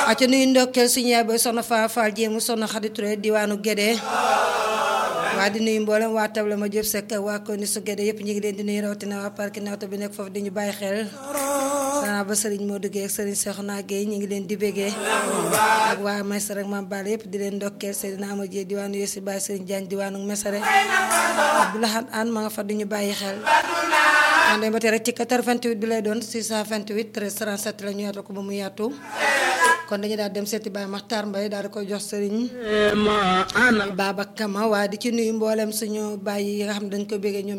aca nuyu ndokkeel suñu yaay booy soxna Faa Faal jéemu soxna Xadi Ture diwaanu Gédé waa di nuyu mboolem waa table ma jëf sekk waa ko ni su Gédé yëpp ñu ngi leen di nuyu rawatina waa parc nawta bi nekk foofu di ñu bàyyi xel sana ba sëriñ moo duggee ak sëriñ Seexuna Géey ñu ngi leen di bégee ak waa Mesere ak Maam Baal yëpp di leen ndokkeel Seydina Ama Jee diwaanu Yoosi Baay sëriñ Jaañ diwaanu Mesere Abdoulahan An ma nga fa di ñu bàyyi xel ànd ba tey rek ci 88 bi lay doon 628 13 37 la ñu yaatu ko ba mu yaatu kon dañu daal dem seeti Baye Makhtar Mbaye daal di koy jox sëriñ Baba Kama waaye di ci nuyu mboolem suñu baay yi nga xam ne dañ ko béggee ñoom